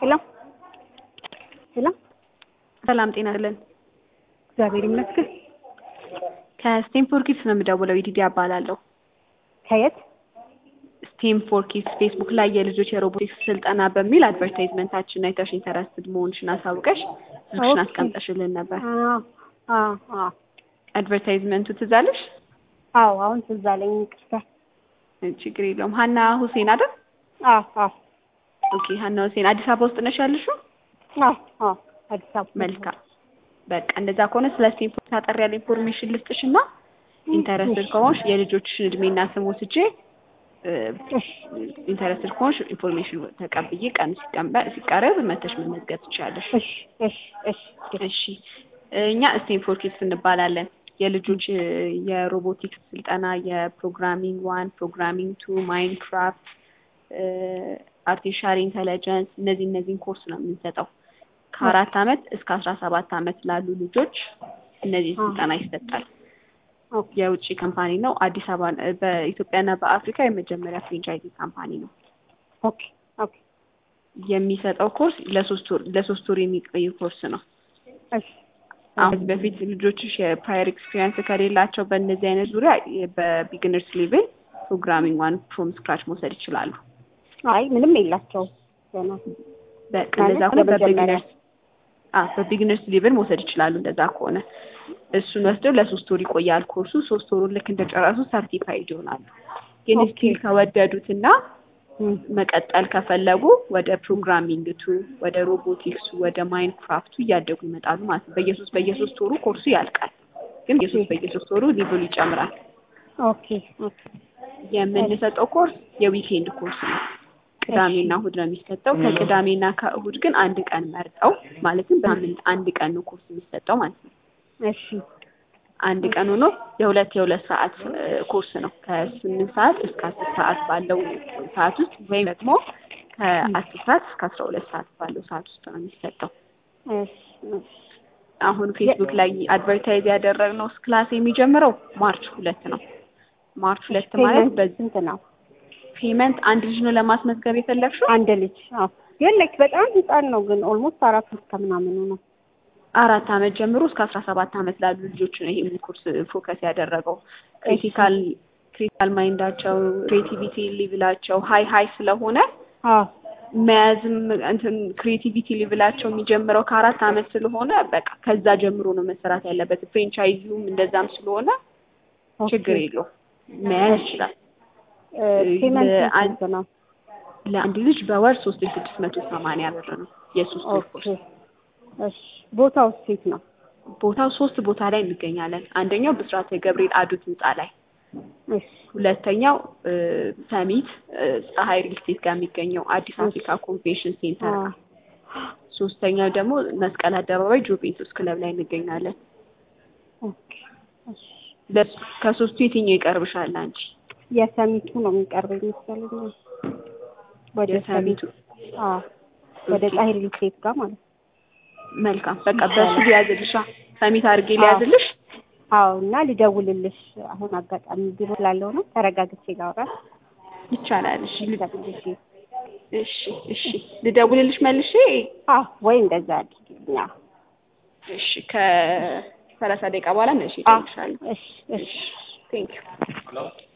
ሄሎ ሄሎ ሰላም ጤና ይስጥልን። እግዚአብሔር ይመስገን። ከስቴም ፎር ኪድስ ነው የምደውለው። ይዲዲ እባላለሁ። ከየት? ስቴም ፎር ኪድስ ፌስቡክ ላይ የልጆች የሮቦቲክስ ስልጠና በሚል አድቨርታይዝመንታችን አይተሽ ኢንተረስትድ መሆንሽን አሳውቀሽ ስልክሽን ኦኬ። አስቀምጠሽልን ነበር። አዎ አዎ አዎ አድቨርታይዝመንቱ ትዝ አለሽ? አዎ አሁን ትዝ አለኝ። ይቅርታ። ችግር የለውም። ሀና ሁሴን አይደል? አዎ አዎ ኦኬ ሀና ሁሴን አዲስ አበባ ውስጥ ነሽ ያለሽው? አዎ አዎ አዲስ አበባ መልካም በቃ እንደዛ ከሆነ ስለ ስቴም ፎር ታጠር ያለ ኢንፎርሜሽን ልስጥሽ እና ኢንተረስትድ ከሆንሽ የልጆችሽን እድሜና ስም ወስጄ እሺ ኢንተረስትድ ከሆንሽ ኢንፎርሜሽን ተቀብዬ ቀኑ ሲቀመ- ሲቀረብ መተሽ መመዝገብ ትችላለሽ። እሺ እሺ እሺ እሺ እኛ ስቴም ፎር ኪድስ እንባላለን። የልጆች እ፣ የሮቦቲክስ ስልጠና የፕሮግራሚንግ ዋን፣ ፕሮግራሚንግ ቱ፣ ማይንክራፍት፣ አርቲፊሻል ኢንተለጀንስ እነዚህ እነዚህን ኮርስ ነው የምንሰጠው። ከአራት አመት እስከ አስራ ሰባት አመት ላሉ ልጆች እነዚህ አ። ስልጠና ይሰጣል። ኦኬ የውጭ ካምፓኒ ነው። አዲስ አበባ እ፣ በኢትዮጵያና በአፍሪካ የመጀመሪያ ፍሬንቻይዚ ካምፓኒ ነው። ኦኬ ኦኬ የሚሰጠው ኮርስ ለሶስት ወር ለሶስት ወር የሚቆይ ኮርስ ነው። እሺ አሁን ከዚህ በፊት ልጆችሽ የፕራየር ኤክስፒሪየንስ ከሌላቸው በእነዚህ አይነት ዙሪያ በቢግነርስ ሌቭል ፕሮግራሚንግ ዋን ፍሮም ስክራች መውሰድ ይችላሉ። አይ ምንም የላቸውም ገና በቃ ማለት እንደዛ ከሆነ ለመጀመሪያ። በቢግነርስ አዎ በቢግነርስ ሌቭል መውሰድ ይችላሉ። እንደዛ ከሆነ እሱን ወስደው ለሶስት ወር ይቆያል ኮርሱ። ሶስት ወሩን ልክ እንደጨረሱ ሰርቲፋይድ ይሆናሉ። ግን ኦኬ። ስቲል ከወደዱትና እም፣ መቀጠል ከፈለጉ ወደ ፕሮግራሚንግ ቱ ወደ ሮቦቲክሱ ወደ ማይንክራፍቱ እያደጉ ይመጣሉ ማለት ነው። በየሶስት በየሶስት ወሩ ኮርሱ ያልቃል። ግን በየሶስት በየሶስት ወሩ ሊቭሉ ይጨምራል። ኦኬ ኦኬ የምንሰጠው ኮርስ የዊኬንድ ኮርስ ነው። ቅዳሜና እሁድ ነው የሚሰጠው። ከቅዳሜና ከእሁድ ግን አንድ ቀን መርጠው ማለትም በሳምንት አንድ ቀን ነው ኮርስ የሚሰጠው ማለት ነው። እሺ አንድ ቀን ሆኖ የሁለት የሁለት ሰዓት እ፣ ኮርስ ነው ከስምንት ሰዓት እስከ አስር ሰዓት ባለው ሰዓት ውስጥ ወይም ደግሞ ከአስር ሰዓት እስከ አስራ ሁለት ሰዓት ባለው ሰዓት ውስጥ ነው የሚሰጠው። እሺ እሺ አሁን ፌስቡክ ላይ አድቨርታይዝ ያደረግነው ክላስ የሚጀምረው ማርች ሁለት ነው። ማርች ሁለት ማለት ፔመንት በዚህ ስንት ነው? ፔመንት አንድ ልጅ ነው ለማስመዝገብ የፈለግሽው? አንድ ልጅ አዎ። ግን ላይክ በጣም ህፃን ነው ግን ኦልሞስት አራት እስከ ምናምኑ ነው። አራት አመት ጀምሮ እስከ አስራ ሰባት አመት ላሉ ልጆች ነው ይሄን ኮርስ ፎከስ ያደረገው። ክሪቲካል ክሪቲካል ማይንዳቸው ክሬቲቪቲ ሌቭላቸው ሀይ ሀይ ስለሆነ አዎ መያዝም እንትን ክሬቲቪቲ ሌቭላቸው የሚጀምረው ከአራት አመት ስለሆነ በቃ ከዛ ጀምሮ ነው መሰራት ያለበት። ፍሬንቻይዚውም እንደዛም ስለሆነ ኦኬ። ችግር የለውም መያዝ ይችላል። እ፣ ፔመንት ለአንድ- ስንት ነው? ለአንድ ልጅ በወር ሶስት ሺ ስድስት መቶ ሰማንያ ብር ነው የሶስት ወር ኦኬ ኮርስ። እሺ ቦታው ሴት ነው? ቦታው ሶስት ቦታ ላይ እንገኛለን። አንደኛው ብስራተ ገብርኤል አዱት ህንጻ ላይ እሺ ሁለተኛው እ፣ ሰሚት እ፣ ፀሐይ ሪል ስቴት ጋር የሚገኘው አዲስ አፍሪካ ኮንቬንሽን ሴንተር አዎ። ጋር፣ ሶስተኛው ደግሞ መስቀል አደባባይ ጁቬንቱስ ክለብ ላይ እንገኛለን። ኦኬ እሺ በስ- ከሶስቱ የትኛው ይቀርብሻል አንቺ? የሰሚቱ ነው የሚቀርበው መሰለኝ። ወደ የሰሚቱ ሰሚት አዎ ወደ ፀሐይ ሪል ስቴት ጋር ማለት ነው። መልካም በቃ በሱ ሊያዝልሻ ሰሚት አድርጌ ሊያዝልሽ። አዎ እና ልደውልልሽ አሁን አጋጣሚ ቢሮ ስላለው ነው ተረጋግቼ ላውራ ይቻላል። እሺ ል- ልደውልልሽ እሺ እሺ ልደውልልሽ መልሼ። አዎ ወይ እንደዛ አድርጊልኝ አዎ እሺ ከሰላሳ ደቂቃ በኋላ መልሼ አዎ እደውልልሻለሁ። እሺ እሺ ቴንክ ዩ